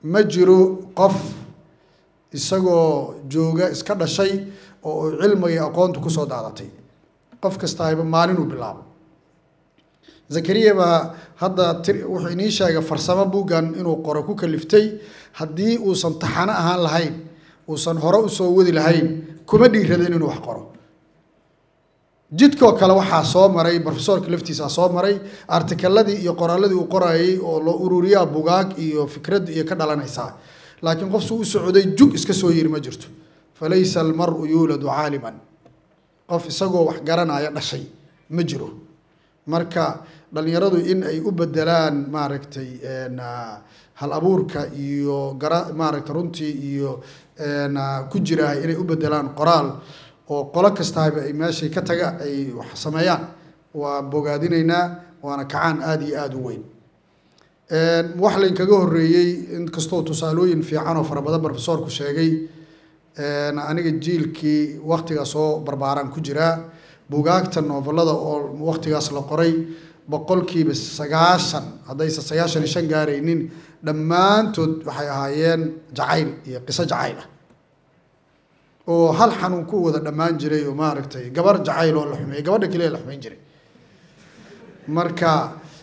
ma jiro qof isagoo jooga iska dhashay oo cilmiga aqoonta kusoo daadatay qof kastahayba maalinuu bilaabo zakariya baa hadda ti wuxuu inii sheegay farsamo buuggan inuu qoro ku kaliftay haddii uusan taxano ahaan lahayn uusan hore usoo wadi lahayn kuma dhiiradeen inuu wax qoro jidkoo kale waxaa soo maray rofesorka laftiisaa soo maray artikaladii iyo qoraaladii uu qorayay oo loo ururiyaa bugaag iyo fikradda iyo ka dhalanaysaa laakiin qofsu u socday jug iska soo yiri ma jirto falaysa almaru yuuladu caaliman qof isagoo wax garanaya dhashay ma jiro marka dhalinyaradu in ay u bedelaan maaragtay hal abuurka iyo gara maaragtay runtii iyo ku jira inay u bedelaan qoraal oo qolo kastaba ay meeshay ka taga ay wax sameeyaan waa bogaadinaynaa waana kacaan aada iyo aada u weyn wax laynkaga horreeyey inkastoo tusaalooyin fiican oo fara badan rofesorku sheegay aniga jiilkii waktigaa soo barbaaraan ku jiraa bugaagta novelada oo waktigaas la qoray boqolkiiba sagaashan haddaysa sagaashan iyo shan gaaraynin dhammaantood waxay ahaayeen jacayl iyo qiso jacayl ah oo hal xanuun ku wada dhammaan jiray oo maaragtay gabar jacayl oo la xumeeyey gabadha keliya la xumeyn jiray marka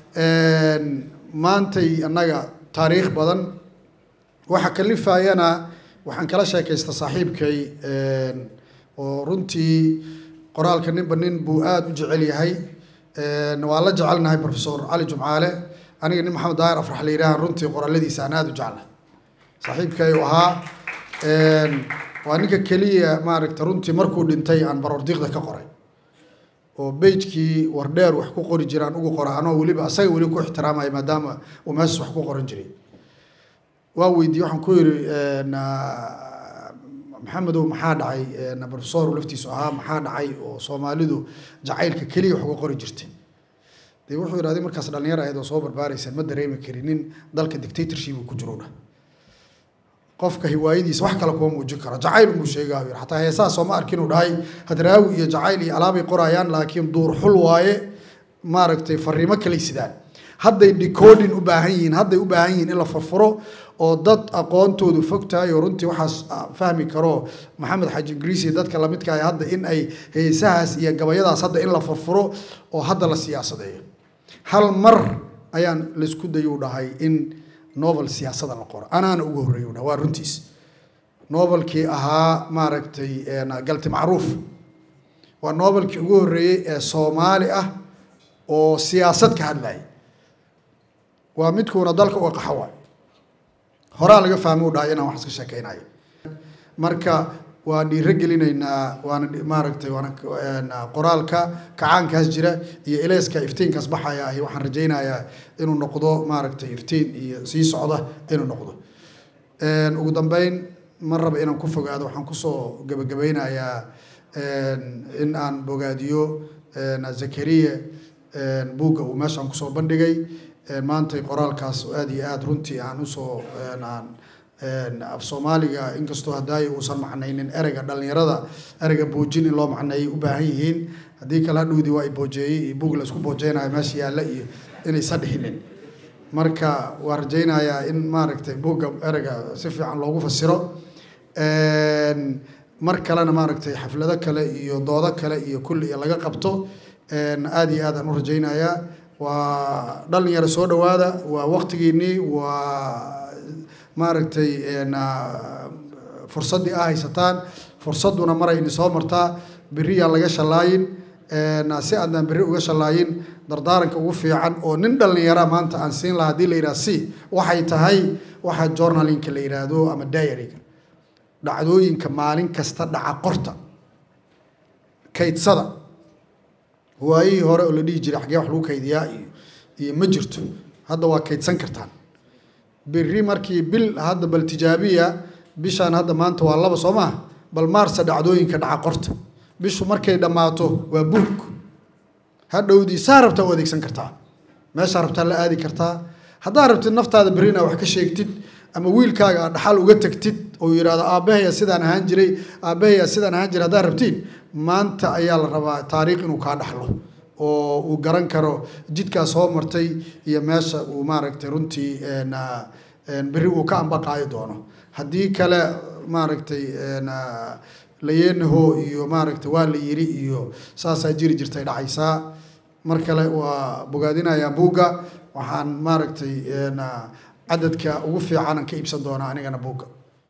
maantay annaga taariikh badan waxa kalifayana waxaan kala sheekaysta saaxiibkay oo runtii qoraalka ninba nin buu aada u jecel yahay waa la jecelnahay professor cali jumcaale aniga nin maxamed daahir afrax la yidhaha runtii qoraaladiisa aan aada u jeclahay saaxiibkay u ahaa waa ninka keliya maaragta runtii markuu dhintay aan baroordiiqda ka qoray oo beijkii wardheer wax ku qori jiraan ugu qora anoo weliba asaga weli ku ixtiraamaya maadaama uu meeshas wax ku qoran jiray waa weydiiyey waxaan ku yidhi maxamedow maxaa dhacay professor laftiisu ahaa maxaa dhacay oo soomaalidu jacaylka keliya wax uga qori jirtay dee wuxuu yidhahday markaas dhalinyar ahayd oo soo barbaaraysaan ma dareemi karinin dalka dictatorship uu ku jiro dhah qofka hiwaayadiisa wax kale kuma muujin karo jacayl unbuu sheegaa yidhi xataa heesaha sooma arkin uu dhahay hadraawi iyo jacayl iyo alaabay qorayaan laakiin duur xul waaye maaragtay fariimo kalay sidaan hadday decoding u baahan yihiin hadday u baahan yihiin in la furfuro oo dad aqoontoodu fog tahay oo runtii waxaas fahmi karo maxamed xaaji ingiriis iyo dadka lamidka ah hadda in ay heesahaas iyo gabayadaas hadda in la furfuro oo hadda la siyaasadeeyo hal mar ayaan laysku dayu dhahay in novel siyaasada la qoro anaana ugu horreeyo dhaha waa runtiis novelkii ahaa maaragtay galti macruuf waa novelkii ugu horreeyey ee soomaali ah oo siyaasad ka hadlayay waa midkuuna dalka uga qaxa waay horaa laga fahmi u dhahay inaan wax iska sheekeynayo marka waa dhiiro gelinaynaa waana maaragtay waana qoraalka kacaankaas jira iyo eleyska iftiinkaas baxaya ahi waxaan rajaynayaa inuu noqdo maaragtay iftiin iyo sii socda inuu noqdo ugu dambeyn ma raba inaan ku fogaado waxaan kusoo gebagabeynayaa in aan bogaadiyo zakariya buugga uu meeshaan kusoo bandhigay maantay qoraalkaas aada iyo aada runtii aan usoo aan af soomaaliga inkastoo hadaayo uusan macnaynin ereyga dhalinyarada ereyga boojin in loo macneeyay u baahan yihiin haddii kale hadhowdii waa boojeeyey iyo buug la isku boojeynayo meesha yaalla iyo inaysan dhihinin marka waa rajaynayaa in maaragtay buugga ereyga si fiican loogu fasiro mar kalena maaragtay xaflado kale iyo doodo kale iyo kulli iyo laga qabto aada iyo aad aan u rajaynayaa waa dhalinyaro soo dhawaada waa waktigiinii waa maaragtay fursaddii a haysataan fursadduna marayni soo martaa beriyaan laga shallaayin si aadaan berri uga shallaayin dardaaranka ugu fiican oo nin dhalinyara maanta aan siin lahaa hadii la yidhaha si waxay tahay waxaa journalinka la yidhaahdo ama diaryga dhacdooyinka maalin kasta dhaca qorta kaydsada waayihii hore oo la dhihi jiray xaggee wax lagu kaydiyaa iyo iyo ma jirto hadda waa kaydsan kartaan berri markii bil hadda bal tijaabiya bishaan hadda maanta waa laba soo maha bal maarsa dhacdooyinka dhaca qorta bishu markay dhammaato waa buug hadhowdii saa rabtaa u adeegsan kartaa meeshaa rabtaa la aadi kartaa haddaa rabtid naftaada berri inaa wax ka sheegtid ama wiilkaaga aad dhaxal uga tagtid oo yidhahdo aabbahaya sidaan ahaan jiray aabbahaya sidaan ahaan jiray haddaa rabtiin maanta ayaa la rabaa taariikh inuu kaa dhaxlo oo uu garan karo jidkaa soo martay iyo meesha uu maaragtay runtii berri uu ka ambaqaayo doono haddii kale maaragtay layeenaho iyo maaragtay waa la yiri iyo saasaa jiri jirtay dhacaysaa mar kale waa bogaadinayaa buugga waxaan maaragtay cadadka ugu fiicanan ka iibsan doonaa anigana buugga